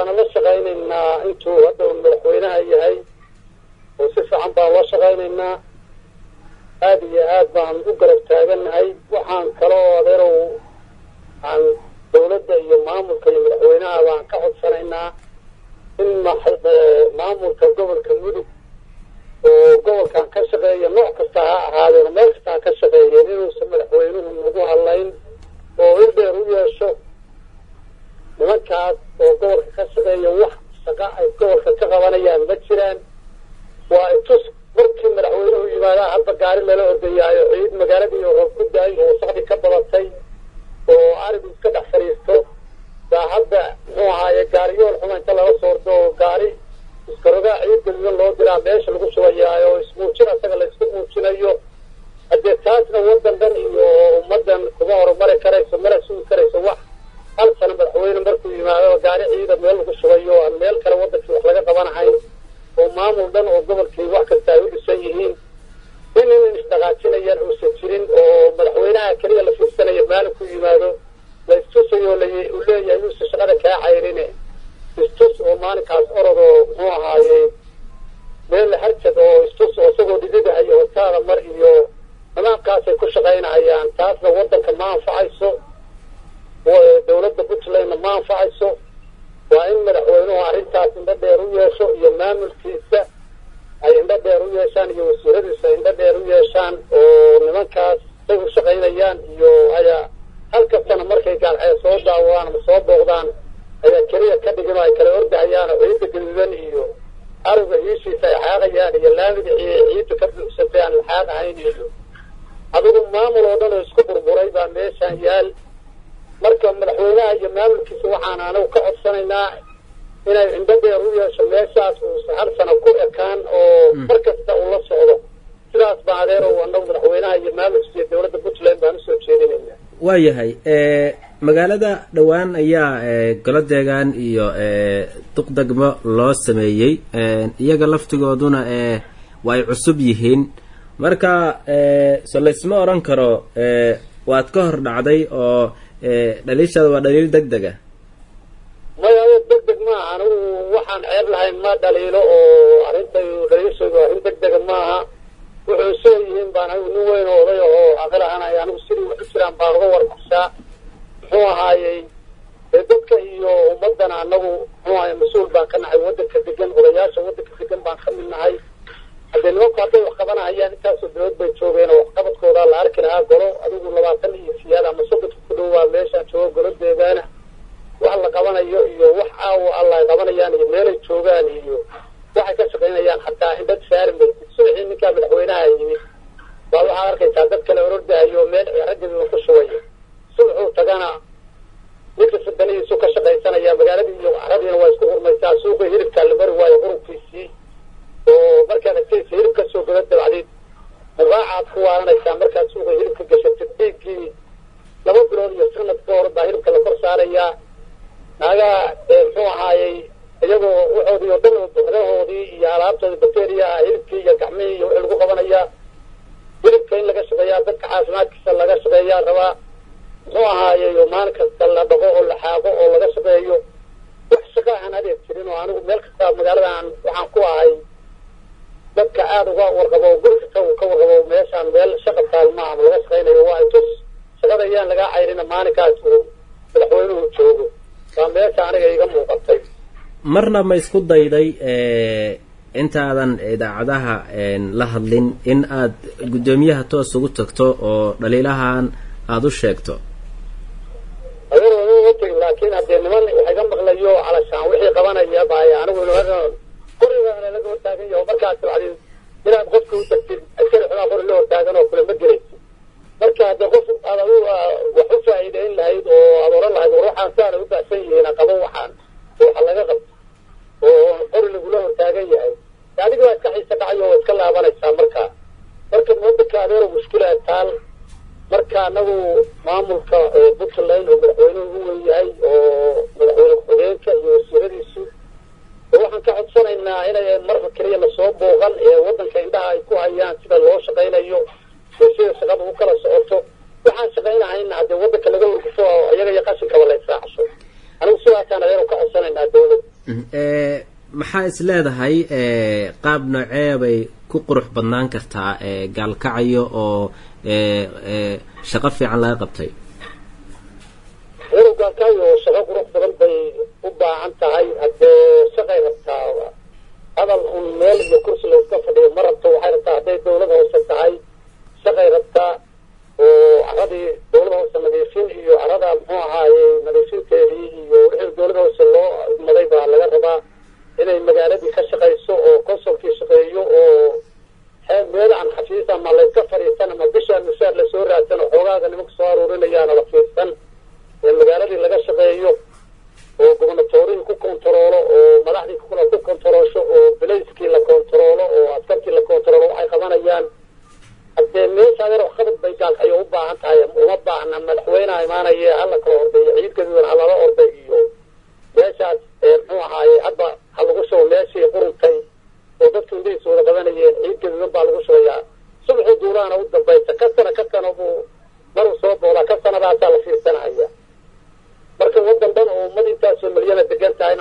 waana la shaqaynaynaa intuu hadda uu madaxweynaha yahay oo si fiican baan la shaqaynaynaa aada iyo aad baan u garab taagannahay waxaan kaloo adeerow aan dawladda iyo maamulka iyo madaxweynaha baan ka codsanaynaa in maamulka gobolka mudug oo gobolkan ka shaqeeya nooc kasta ha ahaadeen meel kasta ha ka shaqeeyeen inuusan madaxweynuhu nagu hadlayn oo ildheer u yeesho nimankaas oo gobolka ka shaqeeya wax shaqa ay gobolka ka qabanayaan ma jiraan waa itus markii madaxweynuhu yimaadaa hadda gaari lala ordayaayo ciid magaaladii roob ku daay oo wasaqdi ka badatay oo arigu iska dhex fadhiisto baa hadda muxuu ahaaye gaariyool xuma inta lala soordo oo gaari iskarogaa ciid gaduudan loo diraa meesha lagu shubayaayo oo ismuujin asaga la isku muujinayo haddee taasna waddan dhan iyo ummaddan kuma horumari karayso mana sugi karayso wax hal sano madaxweyne markuu yimaado gaari ciida meel lagu shubayo aan meel kale waddankii wax laga qabanahayn oo maamul dhan oo gobolkii wax kasta ay u dhisan yihiin in in isdhaqaajinayaan uusan jirin oo madaxweynaha keliya la fiirsanayo maalin ku yimaado la istusayo uu leeyahay uusan shaqada kaa cayrine istus oo maalinkaas orod oo muxuu ahaaye meel harjad oo istus oo isagoo dhididahayo hotaada mar iyo nimaankaasay ku shaqaynahayaan taasna waddanka ma anfacayso dawladda puntlandna ma anfacayso waa in madaxweynuhu arrintaas indho dheer u yeesho iyo maamulkiisa ay indho dheer u yeeshaan iyo wasiiradiisa ay indho dheer u yeeshaan oo nimankaas say u shaqaynayaan iyo haya halkastana markay gaalxee soo daawaan ama soo booqdaan ayaa keliya ka dhigin oo ay kala ordahayaan oo ciidda gaduudan iyo ariga hiishiisa ay xaaqayaan iyo laamida ciidda ka buuxsatay aan la xaaqahayn iyo adigu maamul oo dhan oo isku burburay baa meeshaan yaal marka madaxweynaha iyo maamulkiisa waxaan anagu ka codsanaynaa inay indho dheer u yeesho meeshaas uusa hal sano ku ekaan oo mar kasta uu la socdo sidaas baa adeerow anagu madaxweynaha iyo maamulkiisa iyo dawladda puntland baan usoo jeedinayna waayahay magaalada dhowaan ayaa golo deegaan iyo duqdegmo loo sameeyey iyaga laftigooduna waa ay cusub yihiin marka so laysma odhan karo waad ka hor dhacday oo dhaliishaada waa dhaliil deg deg a maya deg deg maaha anigu waxaan ceeb lahayn ma dhaliilo oo arrintay dhaliishaydu arrin deg dega maaha wuxuu soo yihiin baan anigu nin weyn oo oday oo aqil ahanay anigu sidii wax u jiraan baan uga warbaxsaa muxuu ahaayey dee dadka iyo ummaddana anagu muxuu ahaye mas-uul baan ka nahay waddanka degan odayaasha waddanka degan baan ka mid nahay haddee nimanku hadday wax qabanahayaan intaasoo dawlad bay joogeen oo waxqabadkooda la arki lahaa golo adigu labaatan iyo siyaad ama soddonka ku dhowaa meeshaan joogo golo deegaana wax la qabanayo iyo wax aawo alla ay qabanayaan iyo meelay joogaan iyo waxay ka shaqaynayaan hataa indhad saari maysid subaxii ninkaa madaxweynaha yimid baa waxaad arkaysaa dad kale orordahayo meel raggiiba ku shubaya subaxuu tagana ninka sadanihiisu ka shaqaysanaya magaaladii iyo caradiina waa isku hurmaysaa suuqa hilibkaa la mari waayo qurunkiisii oo markaad agtaysa hilib ka soo gada dabacdeed muraacaad ku waalanaysaa markaad suuqa hilibka gashatid dhiiggii laba bilood iyo sanad ka hor baa hilibka la kor saarayaa naagaa muxuu ahaayey iyagoo waxoodii oo dhan buxdahoodii iyo alaabtoodii bacteria ah hilibkii iyo gacmihii iyo wixii lagu qabanayaa hilibka in laga shaqeeyaa dadka caafimaadkiisa laga shaqeeyaa rabaa muxuu ahaayey maalin kasta la dhaqo oo la xaaqo oo laga shaqeeyo wax shaqa aan adeeg jirin oo anigu meel kasta magaaladan waxaan ku ahay dadka aada uga warqabo guri kasta uu ka warqabo meeshaan meel shaqa taalma ama laga shaqaynayo waa tus shaqada ayaan lagaa cayrina maalinkaas uu madaxweynuhu joogo waa meesha aniga iga muuqatay marna ma isku dayday intaadan idaacadaha la hadlin in aad guddoomiyaha toos ugu tagto oo dhaliilahan aada u sheegto adeer tegi laakiin haddee niman wax iga maqlayo calashaan wixii qabanaya baay anigu qorigaana laga hortaagan yaho markaas bacdin inaad qofka u tagtid askari xumaa qori la hortaagan oo kule ma gelaysid marka haddee qof aad adu wax u faa'iideyn lahayd oo aad oran lahayd war waxaan saana u baasan yihiin qabo waxaan waxa laga qabto oo qori lagula hortaagan yahay adiga waa iska xiisa dhacayo waa iska laabanaysaa marka marka wadanka adeero mushkila taal marka anagu maamulka puntland oo madaxweynuhu u wen yahay oo madaxweyne ku-xigeenka iyo wasiiradiisu waxaan ka codsanaynaa inay marka keliya lasoo booqan ee wadanka indhaha ay ku hayaan sida loo shaqaynayo iyo sida shaqada u kala socoto waxaan shaqaynahayna haddee wadanka laga wargufo iyaga iyo qashinkaba la israacso anigu sidaasaan adeero ka codsanaynaa dawladda maxaa is leedahay qaab noocee bay ku qurux badnaan kartaa gaalkacayo oo shaqo fiican laga qabtay walow gaalkacyo shaqo qurux badan bay u baahan tahay haddee shaqay rabtaa hadal un meel iyo kursi la iska fadhiyo ma rabto waxay rabtaa hadday dawlada hoose tahay shaqay rabtaa oo caradii dawlada hoose nadiifin iyo carada muxuu ahaaye nadiifinteedii iyo wixii dawlada hoose loo maday baa laga rabaa inay magaaladii ka shaqayso oo consolkii shaqeeyo oo meel aan xafiis ama layska fadhiisan ama bishaan mushaar lasoo raadsan oo xoogaaga nimanka soo aruurinayaana la fiirsan ee magaaladii laga shaqeeyo oo gobernatoorihii ku kontaroolo oo madaxdii kula ku kontaroosho oo bilayskii la kontaroolo oo askarkii la kontaroolo waxay qabanayaan haddee meesha adeer waxqabad bay gaalkayo u baahan tahay uma baahna madaxweyneha imaanaye hala kala ordayo ciid gaduudan ha lala orday iyo meeshaas muxuu ahaaye hadda ha lagu shubo meeshii quruntay oo dadku indhihiis wada qabanayeen ciid gaduudan baa lagu shubayaa subaxii duulaana u dambaysa ka sana ka sana buu maruu soo boolaa ka sanadaasaa la fiirsanahaya marka waddan dhan oo ummad intaasoo milyana degan tahay